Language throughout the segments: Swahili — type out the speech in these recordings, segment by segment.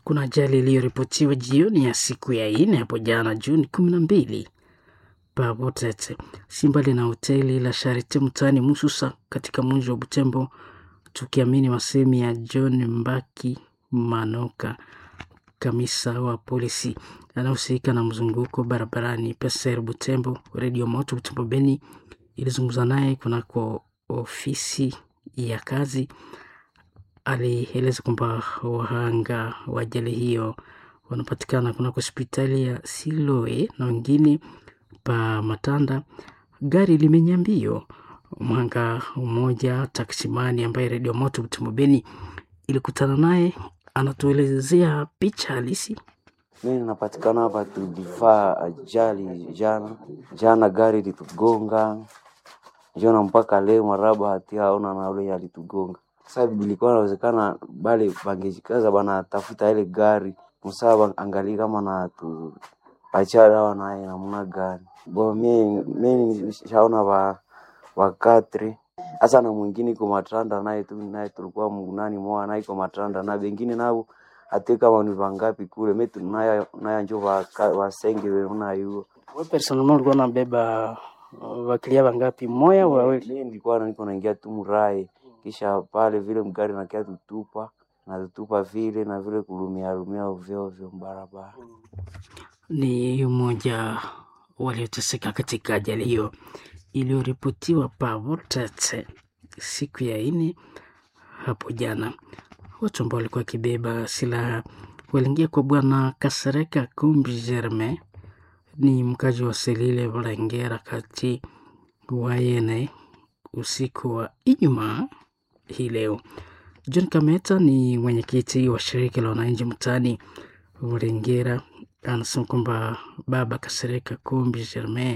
kuna ajali iliyoripotiwa jioni ya siku ya nne hapo jana Juni kumi na mbili Pabotete, si mbali na hoteli la Sharite mtaani Mususa katika mji wa Butembo, tukiamini masemi ya John Mbaki Manoka, kamisa wa polisi anayehusika na mzunguko barabarani Peser Butembo. Redio Moto Butembo Beni ilizungumza naye kunako ofisi ya kazi. Alieleza kwamba wahanga wa ajali hiyo wanapatikana kunako hospitali ya Siloe na wengine pa Matanda. Gari limenya mbio. Mhanga mmoja taksimani ambaye Redio Moto Butembo Beni ilikutana naye anatuelezea picha halisi. Mi napatikana hapa, tulifaa ajali jana jana, gari litugonga jana, mpaka leo maraba hatia aona na ule alitugonga. Sasa bilikuwa nawezekana bale bangejikaza bana tafuta ile gari msaa angalie kama na tu acha dawa naye namna gani bo. Mi mi shaona ba wakatri hasa na mwingine iko matranda naye tu naye tulikuwa mgunani mwa naye iko matranda na bengine nao ate kama ni vangapi kule metu naya naya njo wasenge weuna yuo Wewe personnellement ulikuwa unabeba wakilia wangapi? Moya au wawili? mi nilikuwa niko naingia tu mrai kisha pale vile mgari nakia tutupa na tutupa vile na vile kulumia lumia ovyo ovyo barabara. Ni mmoja walioteseka katika ajali hiyo iliyoripotiwa Pavotete siku ya nne hapo jana. Watu ambao walikuwa wakibeba silaha waliingia kwa bwana Kasereka Kumbi Germain, ni mkaji wa Selile Valengera kati Wayene usiku wa Ijumaa hii leo. John Kameta ni mwenyekiti wa shirika la wananchi mtaani Valengera, anasema kwamba baba Kasereka Kumbi Germain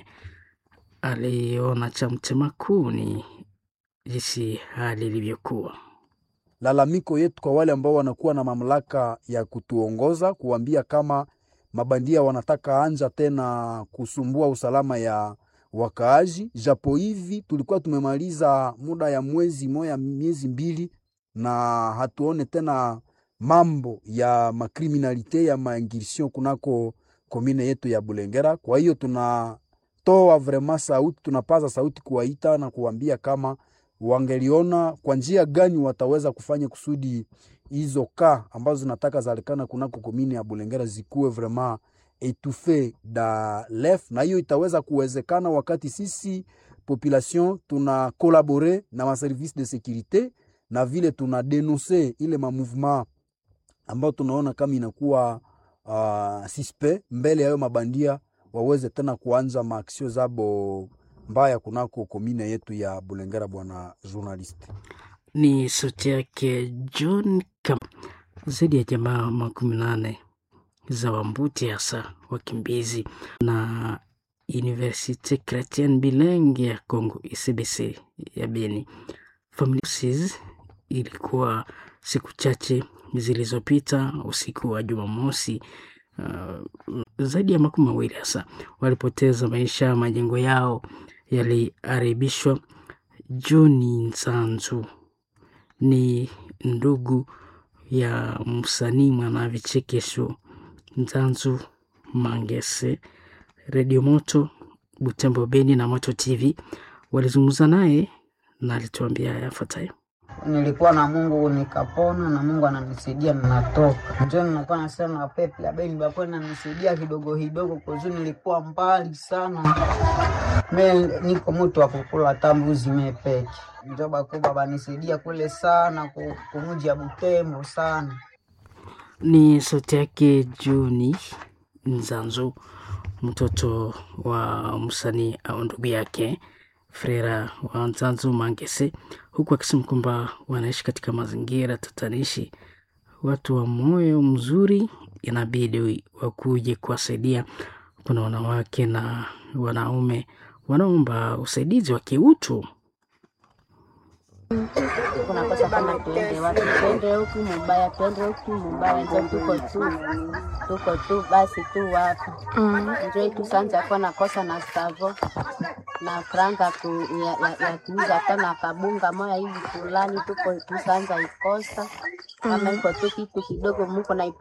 aliona cha mtema kuni jinsi hali ilivyokuwa. lalamiko yetu kwa wale ambao wanakuwa na mamlaka ya kutuongoza kuambia kama mabandia wanataka anja tena kusumbua usalama ya wakaaji. Japo hivi tulikuwa tumemaliza muda ya mwezi moya miezi mbili na hatuone tena mambo ya makriminalite ya maingirsion kunako komine yetu ya Bulengera. Kwa hiyo tunatoa vrema sauti, tunapaza sauti kuwaita na kuambia kama wangeliona kwa njia gani wataweza kufanya kusudi hizo ka ambazo zinataka zalikana kunako komini ya Bulengera zikuwe vraiment etufe da lef, na hiyo itaweza kuwezekana wakati sisi population tuna kolabore na maservice de securite na vile tuna denonse ile ma mouvement ambayo tunaona kama inakuwa uh, suspect mbele ya hayo mabandia waweze tena kuanza maaksio zabo mbaya kunako komine yetu ya Bulengera. Bwana journalist, Ni sauti yake John Kam. Zaidi ya jamaa makumi nane za Wambuti, hasa wakimbizi na Universite Chrétienne Bilingue ya Congo ICBC ya Beni. Familia ilikuwa siku chache zilizopita usiku wa Jumamosi. Uh, zaidi ya makumi mawili hasa walipoteza maisha, majengo yao yaliharibishwa. Johni Nsanzu ni ndugu ya msanii mwana vichekesho Nzanzu Mangese. Redio Moto Butembo Beni na Moto TV walizungumza naye na alituambia yafuatayo. Nilikuwa na Mungu nikapona, na Mungu ananisaidia ninatoka. Ndio nilikuwa nasema pepe ya Beni bapo nanisaidia kidogo kidogo, kwa nilikuwa mbali sana. Me niko mtu wa kukula tambuzi mepeke, ndio bako baba nisaidia kule sana kumuji ya Butembo sana. Ni sauti yake Juni Nzanzu, mtoto wa msanii au ndugu yake Frera wa Nzanzu Mangese, huku akisema kwamba wanaishi katika mazingira tatanishi. Watu wa moyo mzuri inabidi wakuje kuwasaidia. Kuna wanawake na wanaume wanaomba usaidizi wa kiutu. Kunakosa kama tuende wapi, tuende huku mubaya, tuende huku mubaya, njo tuko tu tuko tu basi tu hapa njo tusanza kuwa nakosa na savo na franga ku, ya, ya, ya kuuza hata na kabunga moya hivi fulani, tuko tusanza ikosa kama iko tu kitu kidogo muko na